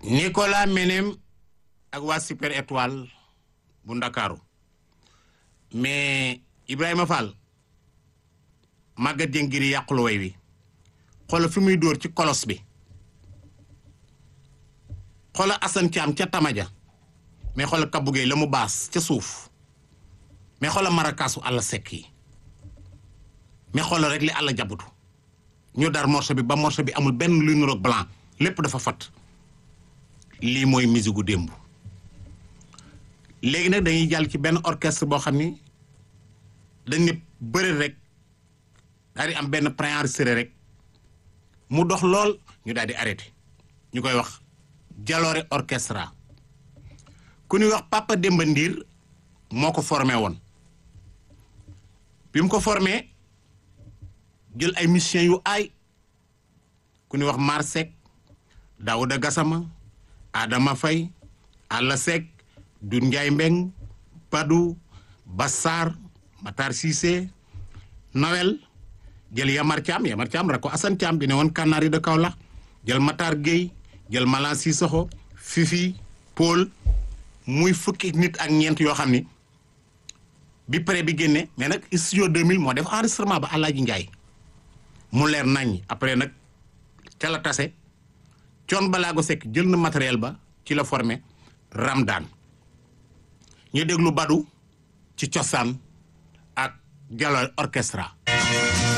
Nicolas Menem ak waa Super Étoile bu Ndakaaru mais Ibrahima Fall Maguette Dieng ngir yàqulu way wi xoola fi muy dóor ci kolos bi xoola Assane Thiam ca Tamaja mais xoola Kabou Gueye la mu baas ca suuf mais xoola marakaasu àll sekk yi mais xoola rek li àll jabutu ñu dar morceau bi ba morceau bi amul benn luy nuroog blanc lépp dafa fat lii mooy musique gu démb léegi nag dañuy jàll ci benn orchestre boo xam ni dañ ne bëri rek daal di am benn préenregistré rek mu dox lool ñu daal di arrêté ñu koy wax Jaloore orchestra ku ñuy wax Papa Demba Ndiir moo ko formé woon bi mu ko formé jël ay musiciens yu aay ku ñuy wax Mar Seck Daouda Gassama Adama Faye Alla Seck Doudou Ndiaye Mbeng Padou Bassar Matar Cissé Noël jël Yamar Thiam Yamar Thiam rak ko Assane Thiam bi ne woon Kanari de Kaolack jël Matar Gueye jël Malan Sissoko Fifi Paul muy fukki nit ak ñeent yoo xam ni bi pré bi génne mais nag studio 2000 moo def enregistrement ba Alaaji Njaay mu leer nañ après nag ca la tase coon balaago sekk jël na matériel ba ci la formé Ramdan ñu déglu Badu ci cosaan ak Jaloore orchestra